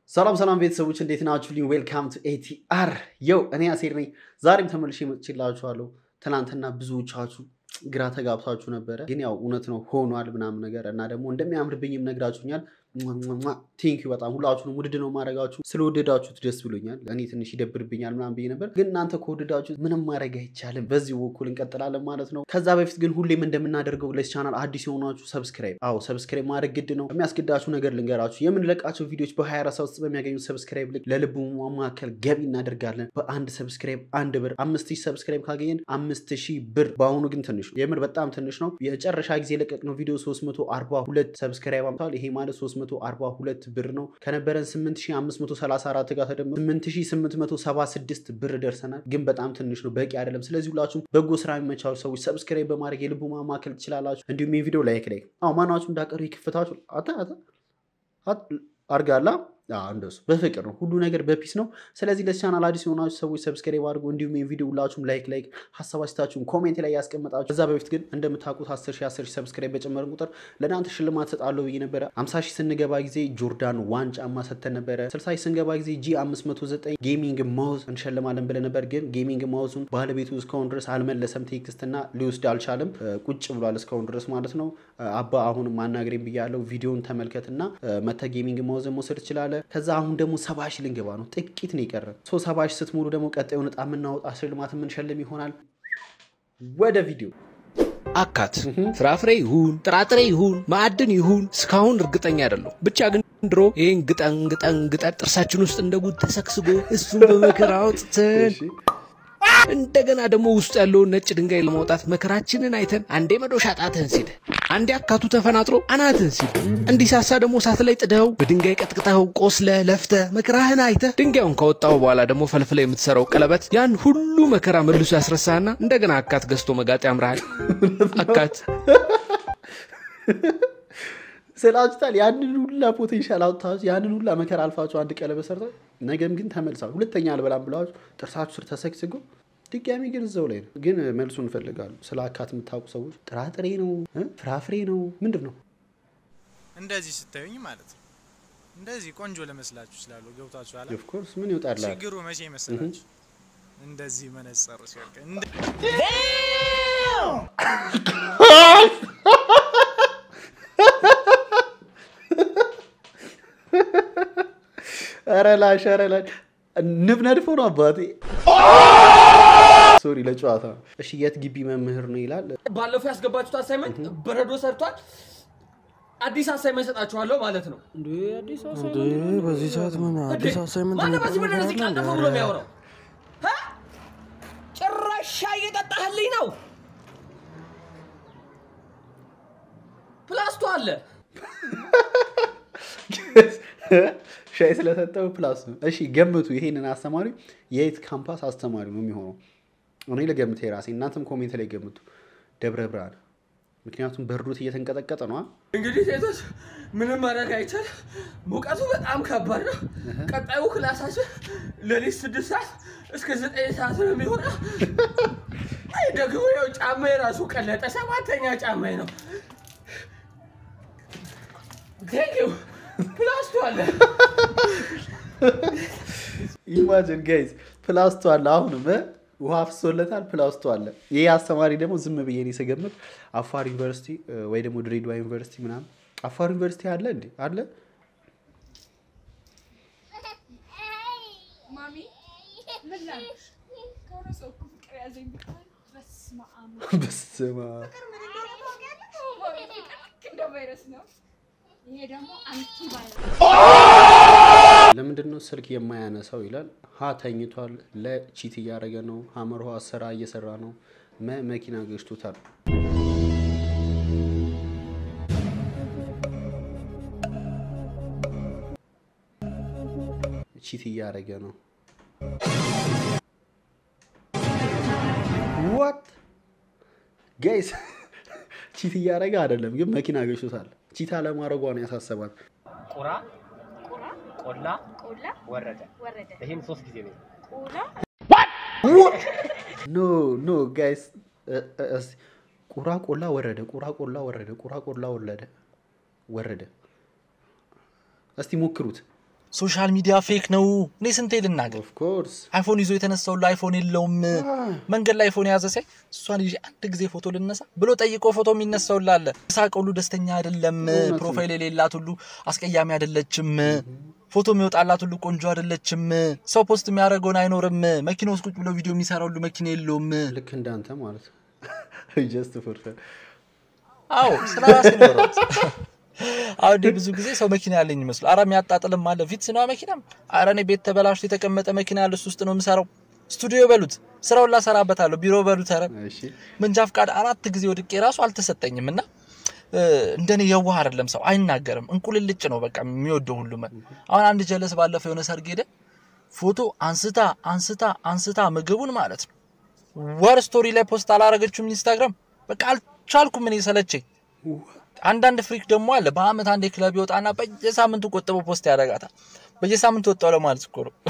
ሰላም ሰላም ቤተሰቦች እንዴት ናችሁልኝ? ዌልካም ቱ ኤቲአር የው እኔ አሴር ነኝ። ዛሬም ተመልሼ መጥቼላችኋለሁ። ትናንትና ብዙዎቻችሁ ግራ ተጋብታችሁ ነበረ፣ ግን ያው እውነት ነው ሆኗል ምናምን ነገር እና ደግሞ እንደሚያምርብኝም ነግራችሁኛል። ቴንኪ በጣም ሁላችሁንም ውድድ ነው ማድረጋችሁ። ስለወደዳችሁት ደስ ብሎኛል። እኔ ትንሽ ይደብርብኛል ምናምን ብዬ ነበር፣ ግን እናንተ ከወደዳችሁት ምንም ማድረግ አይቻልም። በዚህ በኩል እንቀጥላለን ማለት ነው። ከዛ በፊት ግን ሁሌም እንደምናደርገው ለዚህ ቻናል አዲስ የሆናችሁ ሰብስክራይብ፣ አዎ ሰብስክራይብ ማድረግ ግድ ነው። የሚያስገዳችሁ ነገር ልንገራችሁ። የምንለቃቸው ቪዲዮዎች በ24 ሰዓት ውስጥ በሚያገኙት ሰብስክራይብ ልክ ለልቡ ማማከል ገቢ እናደርጋለን። በአንድ ሰብስክራይብ አንድ ብር፣ አምስት ሺህ ሰብስክራይብ ካገኘን አምስት ሺህ ብር። በአሁኑ ግን ትንሽ ነው፣ የምር በጣም ትንሽ ነው። የመጨረሻ ጊዜ የለቀቅነው ቪዲዮ 342 ሰብስክራይብ አምጥቷል። ይሄ ማለት 342 ብር ነው። ከነበረን 8534 ጋር ተደምሮ 8876 ብር ደርሰናል። ግን በጣም ትንሽ ነው፣ በቂ አይደለም። ስለዚህ ሁላችሁም በጎ ስራ የሚመቻችሁ ሰዎች ሰብስክራይብ በማድረግ የልቡ ማማከል ትችላላችሁ። እንዲሁም ይህ ቪዲዮ ላይክ ላይክ አዎ ማናችሁ እንዳቀሩ የክፍታችሁ አታ አታ አርጋላ እንደሱ በፍቅር ነው። ሁሉ ነገር በፒስ ነው። ስለዚህ ለዚህ ቻናል አዲስ የሆናችሁ ሰዎች ሰብስክራይብ አድርጉ። እንዲሁም ይህ ቪዲዮ ሁላችሁም ላይክ ላይክ ሀሳብ አስተያየታችሁን ኮሜንት ላይ ያስቀመጣችሁ። ከዛ በፊት ግን እንደምታውቁት 10 ሺህ 10 ሺህ ሰብስክራይብ በጨመርን ቁጥር ለእናንተ ሽልማት ሰጣለሁ ብዬ ነበረ። 50 ሺህ ስንገባ ጊዜ ጆርዳን ዋን ጫማ ሰተን ነበረ። 60 ሺህ ስንገባ ጊዜ ጂ 509 ጌሚንግ ማውዝ እንሸልማለን ብለን ነበር። ግን ጌሚንግ ማውዙን ባለቤቱ እስካሁን ድረስ አልመለሰም ቴክስት እና ሊወስድ አልቻለም። ቁጭ ብሏል እስካሁን ድረስ ማለት ነው። አባ አሁንም ማናገሬም ብያለው። ቪዲዮን ተመልከትና መተ ጌሚንግ ማውዝን መውሰድ ትችላለህ። ከዛ አሁን ደግሞ ሰባ ሺህ ልንገባ ነው። ጥቂት ነው የቀረ። ሶ ሰባ ሺህ ስትሞሉ ደግሞ ቀጣዩን ዕጣ የምናወጣ ሽልማት የምንሸልም ይሆናል። ወደ ቪዲዮ አካት ፍራፍሬ ይሁን ጥራጥሬ ይሁን ማዕድን ይሁን እስካሁን እርግጠኛ አይደለሁ። ብቻ ግን ድሮ ይህን ግጠን ግጠን ግጠን ጥርሳችን ውስጥ እንደ ጉድ ተሰግስጎ እሱን በመከራ አውጥተን እንደገና ደግሞ ውስጡ ያለውን ነጭ ድንጋይ ለማውጣት መከራችንን አይተን አንዴ መዶሻ ጣትህን ሲል አንዴ አካቱ ተፈናጥሮ አናትህን ሲል እንዲሳሳ ደግሞ እሳት ላይ ጥደኸው በድንጋይ ቀጥቅጠኸው ቆስለ ለፍተ መከራህን አይተህ ድንጋዩን ካወጣው በኋላ ደግሞ ፈልፍለ የምትሰራው ቀለበት ያን ሁሉ መከራ መልሶ ያስረሳህና እንደገና አካት ገዝቶ መጋጥ ያምርሃል። አካት ስላችታል ያንን ሁላ ፖቴንሻል አውጥታችሁ ያንን ሁላ መከራ አልፋችሁ አንድ ቀለበት ሰርታችሁ ነገም ግን ተመልሳችሁ ሁለተኛ አልበላም ብላችሁ ጥርሳችሁ ስር ተሰግስጎ ድጋሚ ግን እዛው ላይ ነው። ግን መልሱ እንፈልጋሉ። ስለ አካት የምታውቁ ሰዎች ጥራጥሬ ነው ፍራፍሬ ነው ምንድን ነው? እንደዚህ ስታዩኝ ማለት ነው። እንደዚህ ቆንጆ ለመስላችሁ ይችላሉ። ገብቷችሁ አላ ኦፍኮርስ ምን ይወጣላል? ችግሩ መቼ ይመስላችሁ? እንደዚህ መነጸሩ ሲወርቅ እንደ ኧረ ላሽ ኧረ ላሽ ንብ ነድፎ ነው አባቴ። ሶሪ ለጨዋታ ነው። እሺ የት ግቢ መምህር ነው ይላል። ባለፈው ያስገባችሁት አሳይመንት በረዶ ሰርቷል። አዲስ አሳይመንት ሰጣችኋለሁ ማለት ነው። በዚህ ሰዓት ምን አዲስ አሳይመንት ማነው በዚህ ምድር እዚህ ቃል ጠፋ ብሎ የሚያወራው? እ? ጭራሽ ሻይ እየጠጣህልኝ ነው። ፕላስቶ አለ። ሻይ ስለሰጠው ፕላስ ነው። እሺ ገምቱ። ይሄንን አስተማሪ የየት ካምፓስ አስተማሪ ነው የሚሆነው? እኔ ልገምት የራሴ እናንተም ኮሜንት ላይ ገምቱ። ደብረ ብርሃን። ምክንያቱም በርዶት እየተንቀጠቀጠ ነው። እንግዲህ ሴቶች ምንም ማድረግ አይቻል። ሙቀቱ በጣም ከባድ ነው። ቀጣዩ ክላሳችን ሌሊት ስድስት ሰዓት እስከ ዘጠኝ ሰዓት ነው የሚሆነው። አይ ደግሞ ያው ጫማ የራሱ ቀለጠ። ሰባተኛ ጫማ ነው። ቴንኪው ፕላስቶ አለ። ኢማጅን ጋይዝ ፕላስቶ አለ። አሁንም እ ውሃ ፍሶለታል። ፕላስቶ አለ። ይህ አስተማሪ ደግሞ ዝም ብዬ እኔ ስገምት አፋር ዩኒቨርሲቲ እ፣ ወይ ደግሞ ድሬዳዋ ዩኒቨርሲቲ ምናምን። አፋር ዩኒቨርሲቲ አለ እንዴ? አለ ማሚ ምን ላድርግሽ? ከሆነ ሰው እኮ ፍቅር ያዘኝ ብታይ በስመ አብ። በስመ አብ። ፍቅር ምን እንደሆነ ታውቂያለሽ? ማሚ ፍቅር ልክ እንደ ቫይረስ ነው። ይሄ ደግሞ አንቲ ቫይረስ ለምንድን ነው ስልክ የማያነሳው ይላል። ሀ ተኝቷል፣ ለ ቺት እያደረገ ነው፣ ሀመር ውሃ ስራ እየሰራ ነው፣ መ መኪና ገጭቶታል። ቺት እያደረገ ነው። ዋት ጋይስ ቺት እያደረገ አይደለም፣ ግን መኪና ገጭቶታል። ቺት አለማድረጓ ነው ያሳሰባት። ቁራ ቁራ ቆላ ቆላ ወረደ። ወረደ ይህም ሶስት ጊዜ ነው። ቁላ ኖ ኖ ጋይስ ቁራ ቆላ ወረደ፣ ቁራ ቆላ ወረደ፣ ቁራ ቆላ ወረደ ወረደ። እስቲ ሞክሩት። ሶሻል ሚዲያ ፌክ ነው። እኔ ስንቴ ልናገር? ኦፍኮርስ አይፎን ይዞ የተነሳው ሁሉ አይፎን የለውም። መንገድ ላይ አይፎን የያዘ ሳይ እሷን ይዤ አንድ ጊዜ ፎቶ ልነሳ ብሎ ጠይቆ ፎቶ የሚነሳው ላለ ሳቅ ሁሉ ደስተኛ አይደለም። ፕሮፋይል የሌላት ሁሉ አስቀያሚ አይደለችም። ፎቶ የሚወጣላት ሁሉ ቆንጆ አይደለችም። ሰው ፖስት የሚያደርገውን አይኖርም። መኪና ውስጥ ቁጭ ብሎ ቪዲዮ የሚሰራ ሁሉ መኪና የለውም። ልክ እንዳንተ ማለት ጀስት ፎር አዎ ስለ ራሴ ነው ያወራሁት። አሁን እኔ ብዙ ጊዜ ሰው መኪና ያለኝ ይመስሉ አረ የሚያጣጥልም አለ ፊት ስነዋ መኪናም አረ እኔ ቤት ተበላሽቶ የተቀመጠ መኪና ያለ እሱ ውስጥ ነው የምሰራው። ስቱዲዮ በሉት ስራውን ላሰራበታለሁ። ቢሮ በሉት ኧረ እሺ መንጃ ፍቃድ አራት ጊዜ ወድቄ ራሱ አልተሰጠኝም እና እ፣ እንደኔ የዋህ አይደለም ሰው አይናገርም። እንቁልልጭ ነው በቃ የሚወደው ሁሉም። አሁን አንድ ጀለስ ባለፈው የሆነ ሰርግ ሄደ ፎቶ አንስታ አንስታ አንስታ ምግቡን ማለት ነው ወር ስቶሪ ላይ ፖስት አላረገችውም ኢንስታግራም። በቃ አልቻልኩም እኔ ሰለቸኝ። አንዳንድ ፍሪክ ደግሞ አለ በአመት አንድ ክለብ ይወጣና በየሳምንቱ ቆጥበው ፖስት ያደርጋታል። በየሳምንቱ ወጣው ለማለት እኮ ነው።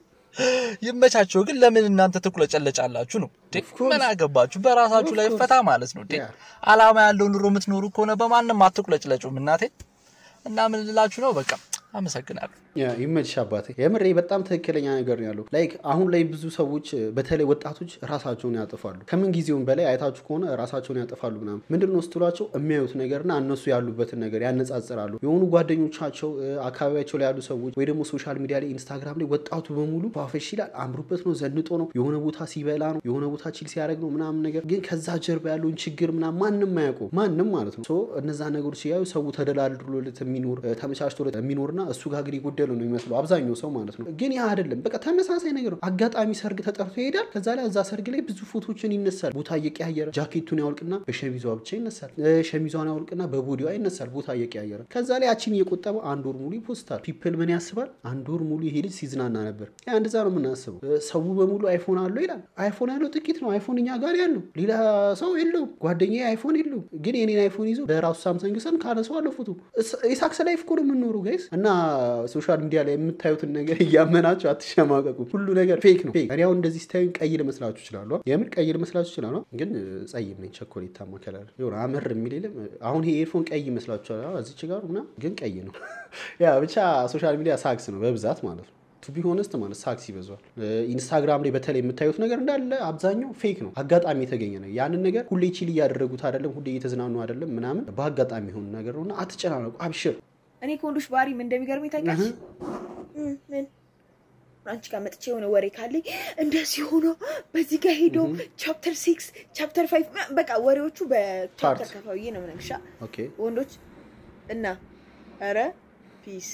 ይመቻቸው። ግን ለምን እናንተ ትቁለጨለጫላችሁ ነው? እንዴ? ምን አገባችሁ? በራሳችሁ ላይ ፈታ ማለት ነው። እንዴ? አላማ ያለው ኑሮ የምትኖሩ ከሆነ በማንም አትቁለጭለጩም። እናቴ እና ምን ልላችሁ ነው? በቃ አመሰግናለሁ። ያ፣ ይመችሽ አባቴ። የምሬ በጣም ትክክለኛ ነገር ነው ያለው። ላይክ አሁን ላይ ብዙ ሰዎች በተለይ ወጣቶች ራሳቸውን ያጠፋሉ። ከምን ጊዜውም በላይ አይታችሁ ከሆነ ራሳቸውን ያጠፋሉ ምናምን። ምንድን ነው ስትሏቸው የሚያዩት ነገርና እነሱ ያሉበትን ነገር ያነጻጽራሉ። የሆኑ ጓደኞቻቸው እ፣ አካባቢያቸው ላይ ያሉ ሰዎች ወይ ደግሞ ሶሻል ሚዲያ ላይ ኢንስታግራም ላይ ወጣቱ በሙሉ ፏፈሽ ይላል፣ አምሮበት ነው፣ ዘንጦ ነው፣ የሆነ ቦታ ሲበላ ነው፣ የሆነ ቦታ ቺል ሲያደርግ ነው ምናምን ነገር። ግን ከዛ ጀርባ ያለውን ችግር ምናምን ማንም አያውቁም፣ ማንም ማለት ነው። ሶ እነዛ ነገሮች ሲያዩ ሰው ተደላድሎለት የሚኖር እ፣ ተመቻችቶለት የሚኖርና እሱ ጋር ግን የጎደለ ነው የሚመስለው አብዛኛው ሰው ማለት ነው። ግን ያ አይደለም። በቃ ተመሳሳይ ነገር ነው። አጋጣሚ ሰርግ ተጠርቶ ይሄዳል። ከዛ ላይ እዛ ሰርግ ላይ ብዙ ፎቶችን ይነሳል። ቦታ እየቀያየረ ጃኬቱን ያወልቅና በሸሚዟ ብቻ ይነሳል። እ፣ ሸሚዟን ያወልቅና በቦዲዋ ይነሳል። ቦታ እየቀያየረ ከዛ ላይ ያቺን እየቆጠበ አንድ ወር ሙሉ ይፖስታል። ፒፕል ምን ያስባል? አንድ ወር ሙሉ ይሄ ልጅ ሲዝናና ነበር። ያ እንደዛ ነው የምናስበው። እ፣ ሰው በሙሉ አይፎን አለው ይላል። አይፎን ያለው ጥቂት ነው። አይፎን እኛ ጋር ያለው ሌላ ሰው የለውም። ጓደኛዬ አይፎን የለውም። ግን የኔን አይፎን ይዞ በራሱ ሳምሰንግ ስልክ ካነሰው አለው ፎቶ የሳክስ ላይፍ እኮ ነው የምንኖሩ ጋይስ እና ሶሻል ሚዲያ ላይ የምታዩትን ነገር እያመናችሁ አትሸማቀቁ። ሁሉ ነገር ፌክ ነው። ፌክ። እኔ አሁን እንደዚህ ስታዩኝ ቀይ ልመስላችሁ ይችላሉ። የምር ቀይ ልመስላችሁ ይችላሉ። ግን እ፣ ጸይም ነኝ። ቸኮሌታማ ከለር የሆነ አመር የሚል የለም። አሁን ይሄ ኤርፎን ቀይ ይመስላችኋል። አዎ፣ እዚች ጋር ምናምን ግን ቀይ ነው። ያ ብቻ ሶሻል ሚዲያ ሳክስ ነው በብዛት ማለት ነው። ቱ ቢ ሆነስት ማለት ሳክስ ይበዛል። እ፣ ኢንስታግራም ላይ በተለይ የምታዩት ነገር እንዳለ አብዛኛው ፌክ ነው። አጋጣሚ የተገኘ ነው። ያንን ነገር ሁሌ ቺል እያደረጉት አይደለም፣ ሁሌ እየተዝናኑ አይደለም ምናምን፣ በአጋጣሚ የሆነ ነገር ነው እና አትጨናነቁ። አብሽር እኔ ከወንዶች ባህሪ ምን እንደሚገርመኝ ታውቂያለሽ? እም፣ ምን አንቺ ጋር መጥቼ የሆነ ወሬ ካለኝ እንደዚህ ሆኖ በዚህ ጋር ሄዶ ቻፕተር ሲክስ ቻፕተር ፋይቭ በቃ ወሬዎቹ በቻፕተር ፓርት። ከፋብዬ ነው የምነግርሽ። ኦኬ ወንዶች እና ኧረ ፒስ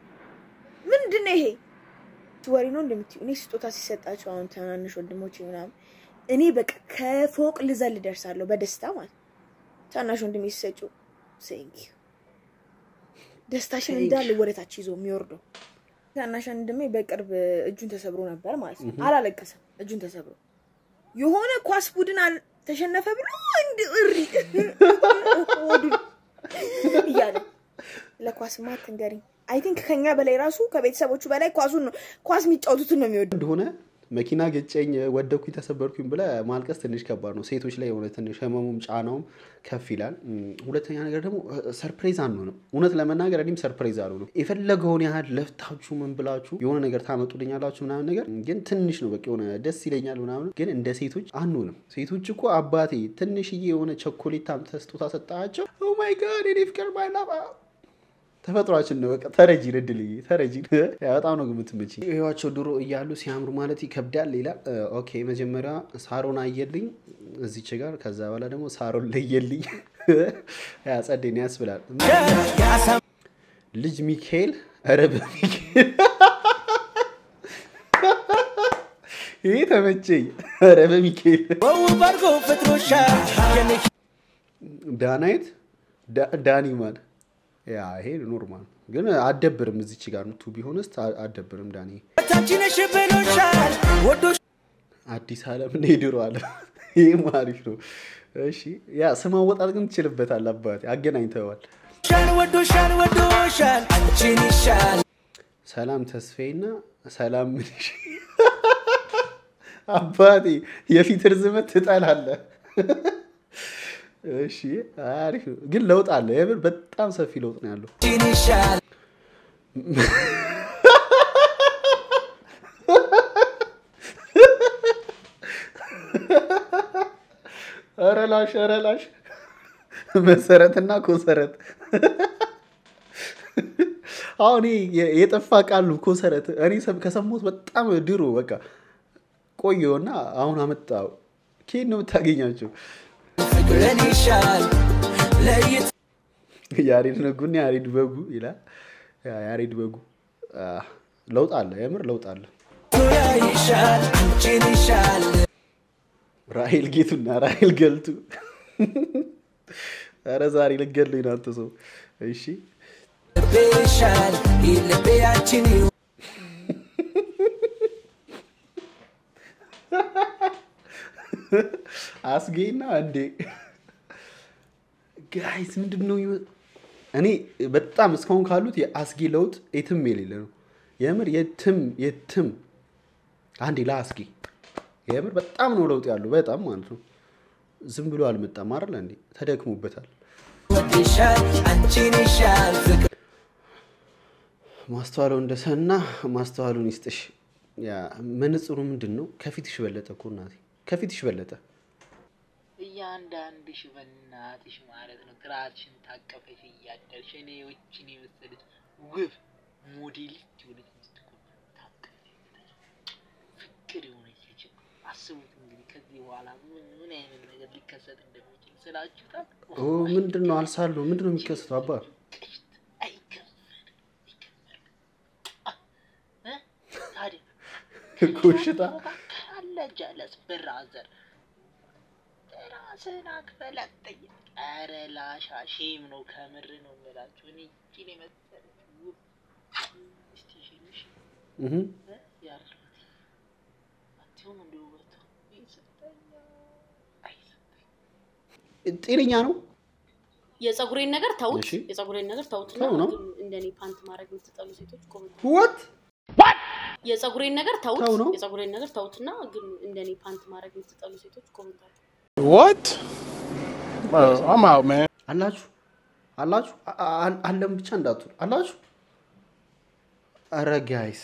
ምንድን ነው ይሄ ወሬ ነው እንደምትይው? እኔ ስጦታ ሲሰጣቸው አሁን ትናንሽ ወንድሞች ምናምን እኔ በቃ ከፎቅ ልዘል ደርሳለሁ በደስታ ማለት ነው። ታናሽ ወንድሜ ሲሰጪው ሴንኪ ደስታሽን እንዳለ ወደታች ይዞ የሚወርደው ታናሽ ወንድሜ በቅርብ እጁን ተሰብሮ ነበር ማለት ነው። አላለቀሰም፣ እጁን ተሰብሮ የሆነ ኳስ ቡድን አል- ተሸነፈ ብሎ እንድ እሪ ሆዱን እያለ ለኳስማ አትንገሪኝ። አይ ቲንክ ከኛ በላይ ራሱ ከቤተሰቦቹ በላይ ኳሱን ነው ኳስ የሚጫወቱትን ነው የሚወዱ። እንደሆነ መኪና ገጨኝ ወደኩኝ ተሰበርኩኝ ብለ ማልቀስ ትንሽ ከባድ ነው። ሴቶች ላይ የሆነ ትንሽ ህመሙም ጫናውም ከፍ ይላል። እም፣ ሁለተኛ ነገር ደግሞ ሰርፕሬዝ አንሆንም። እውነት ለመናገር እኔም ሰርፕሬዝ አልሆንም። የፈለገውን ያህል ለፍታችሁ ምን ብላችሁ የሆነ ነገር ታመጡልኛላችሁ ምናምን ነገር ግን ትንሽ ነው በቃ የሆነ ደስ ይለኛል ምናምን፣ ግን እንደ ሴቶች አንሆንም። ሴቶች እኮ አባቴ ትንሽዬ የሆነ ቸኮሌት አምጥተህ ስጦታ ሰጣቸው። ኦ ማይ ጋድ የኔ ፍቅር ማይላባ ተፈጥሯችን ነው። በቃ ተረጂን እድልዬ ተረጂን። ያ በጣም ነው ግምት ምች ህዋቸው ድሮ እያሉ ሲያምሩ ማለት ይከብዳል ይላል። ኦኬ መጀመሪያ ሳሮን አየልኝ እዚች ጋር፣ ከዛ በኋላ ደግሞ ሳሮን ለየልኝ። ያ ጸደኝ ያስብላል። ልጅ ሚካኤል ኧረ በሚካኤል ይሄ ተመቸኝ። ኧረ በሚካኤል ዳናይት ዳ- ዳኒ ማን ያ ይሄ ኖርማል ግን አደብርም እዚች ጋር ነው ቱ ቢሆንስ አደብርም ዳኒ አዲስ አለም ነው የድሮ አለም ይህም አሪፍ ነው እሺ ያ ስም አወጣት ግን ትችልበታል አባቴ አገናኝተዋል ሰላም ተስፋዬና ሰላም ምንሽ አባቴ የፊት ርዝመት ትጠላለህ እሺ አሪፍ ነው ግን ለውጥ አለ የምር በጣም ሰፊ ለውጥ ነው ያለው ረላሽ ረላሽ መሰረትና ኮሰረት አሁን ይሄ የ- የጠፋ ቃል ነው ኮሰረት። እኔ ሰም- ከሰማሁት በጣም ድሮ በቃ ቆየውና አሁን አመጣው። ከየት ነው የምታገኛቸው? ያሬድ ነጉና ያሬድ በጉ ይላል። ያ ያሬድ በጉ አ፣ ለውጥ አለ፣ የምር ለውጥ አለ። ራሄል ጌቱና ራሄል ገልቱ። ኧረ ዛሬ ልገለኝ ነው አንተ ሰው። እሺ አስጌና እንዴ ጋይስ ምንድን ነው ይወ- እኔ በጣም እስካሁን ካሉት የአስጌ ለውጥ የትም የሌለ ነው። የምር የትም የትም አንዴ ለአስጌ የምር በጣም ነው ለውጥ ያለው በጣም ማለት ነው። ዝም ብሎ አልመጣም አይደል እንዴ ተደክሞበታል። ማስተዋለው እንደሰና ማስተዋሉን ይስጥሽ። ያ መነጽሩ ምንድን ነው? ከፊትሽ በለጠ እኮ እናቴ፣ ከፊትሽ በለጠ። እያንዳንድሽ በእናትሽ ማለት ነው ጥራትሽን ታቀፈሽ እያደርሽ እኔ ውጭን የመሰለች ውብ ሞዴሊስት የሆነች ሚስት እኮ ታቀፈሽ ፍቅር የሆነች ልጅ እኮ አስቡት እንግዲህ ከዚህ በኋላ ምን ምን አይነት ነገር ሊከሰት እንደሚችል ስላችሁታል። ኦ ምንድን ነው አልሳለሁ። ምንድን ነው የሚከሰተው? አባ ቅሽት አይከፈልም አይከፈልም እ? ታዲያ ኮሽታ አለ ጀለስ ብራዘር ራስህን አክፈል አትጠይቅ። ኧረ ላሻ ሼም ነው ከምር ነው የምላችሁ። እኔ እቺን የመሰለች ውብ እስቲ ሽልሽ እህ ያሉት አትሁም እንደ ውበቷ ይሰጠኛ አይሰጠኝ ጤነኛ ነው። የፀጉሬን ነገር ተውት። እሺ። የፀጉሬን ነገር ተውትና ተው ነው። ግን እንደኔ ፓንት ማድረግ የምትጠሉ ሴቶች ኮመንት ወት የፀጉሬን ነገር ተውት። ተው ነው። የፀጉሬን ነገር ተውትና ግን እንደኔ ፓንት ማድረግ የምትጠሉ ሴቶች ኮመንት What? Bro, I'm out, man. አላችሁ አላችሁ አ- አ- አለም ብቻ እንዳትሉ አላችሁ። ኧረ ጋይስ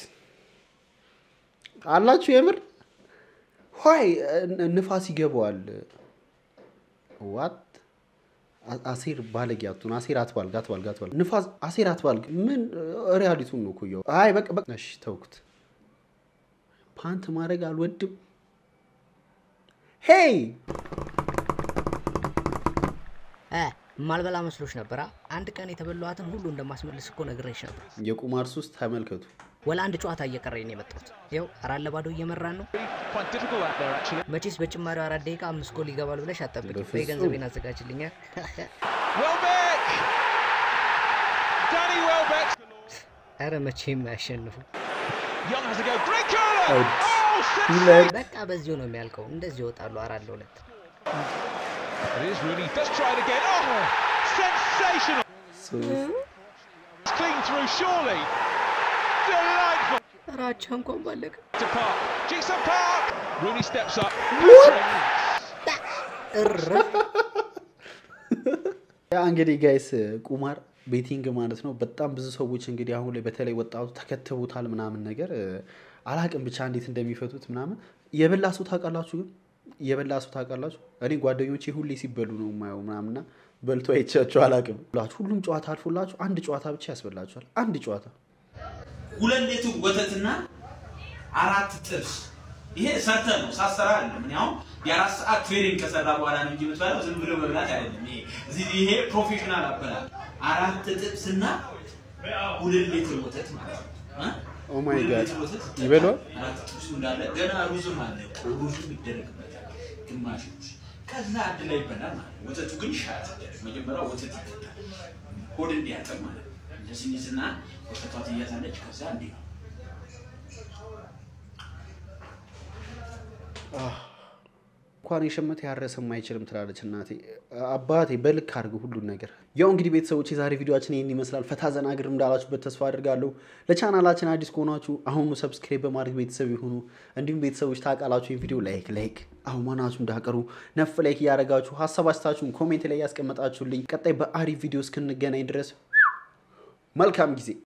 አላችሁ የምር ሆይ እ- ንፋስ ይገባዋል። ዋት አ- አሴር ባለጌ አትሁን። አሴር አትባልግ አትባልግ አትባልግ ንፋስ አሴር አትባልግ። ምን ሪያሊቱን ነው እኮ እያወ አይ በቃ በቃ እሺ ተውኩት። ፓንት ማድረግ አልወድም። ሄይ እ ማልበላ መስሎች ነበራ። አንድ ቀን የተበላኋትን ሁሉ እንደማስመልስ እኮ ነግሬሽ ነበር። የቁማር ሱስ ተመልከቱ። ወላ አንድ ጨዋታ እየቀረኝ ነው የመጣሁት። ይኸው አራት ለባዶ እየመራን ነው። መቼስ በጭማሪው አራት ደቂቃ አምስት ጎል ይገባል ብለሽ አጠብቂ። በፍጹም። በይ ገንዘቤን አዘጋጅልኛል። ኧረ መቼም አያሸንፉ። በቃ በዚሁ ነው የሚያልቀው። እንደዚህ ይወጣሉ አራት ለሁለት። ኧረ አቻ እንኳን ባለቀ እረፍ። ያ እንግዲህ ጋይስ ቁማር ቤቲንግ ማለት ነው። በጣም ብዙ ሰዎች እንግዲህ አሁን ላይ በተለይ ወጣቱ ተከትቦታል ምናምን ነገር እ፣ አላቅም ብቻ እንዴት እንደሚፈቱት ምናምን። የበላ ሰው ታውቃላችሁ? ግን የበላ ሰው ታውቃላችሁ? እኔ ጓደኞቼ ሁሌ ሲበሉ ነው የማየው ምናምንና በልቶ አይቻቸው አላቅም። ሁሉም ጨዋታ አልፎላችሁ አንድ ጨዋታ ብቻ ያስበላችኋል። አንድ ጨዋታ ሁለት ሊትር ወተትና አራት ጥብስ። ይሄ ሰርተ ነው ሳሰራ አይደለም። እኔ አሁን የአራት ሰዓት ትሬኒንግ ከሰራ በኋላ ነው እንጂ የምትበላው ዝም ብሎ መብላት አይደለም። ይሄ እዚህ ይሄ ፕሮፌሽናል አበላል። አራት ጥብስና ሁለት ሊትር ወተት ማለት ነው። እ? ኦ ማይ ሁለት ጋድ ሊትር ወተት ይበሏል። አራት ጥብሱ እንዳለ ገና ሩዝም አለ። ሩዝም ይደረግበታል ግማሽ ሩዝ። ከዛ አንድ ላይ ይበላል ማለት ነው። ወተቱ ግን ሻት ይደረግ። መጀመሪያ ወተት ይጠጣል ሆድ እንዲያጠር ማለት ነው። እንደዚህ ይዝና ወተቷ ትያዛለች። ከዛ እንዲህ ነው እንኳን የሸመተ ያረሰም አይችልም ትላለች እናቴ። አባቴ በልክ አድርግ ሁሉን ነገር። ያው እንግዲህ ቤተሰቦች የዛሬ ቪዲዮችን ይህን ይመስላል። ፈታ ዘና ግር እንዳላችሁበት ተስፋ አድርጋለሁ። ለቻናላችን አዲስ ከሆናችሁ አሁኑ ሰብስክራይብ በማድረግ ቤተሰብ ይሁኑ። እንዲሁም ቤተሰቦች ታውቃላችሁ ይህን ቪዲዮ ላይክ ላይክ አሁን ማናችሁ እንዳቀሩ ነፍ ላይክ እያደረጋችሁ ሀሳብ አስተያየታችሁን ኮሜንት ላይ ያስቀመጣችሁልኝ ቀጣይ በአሪፍ ቪዲዮ እስክንገናኝ ድረስ መልካም ጊዜ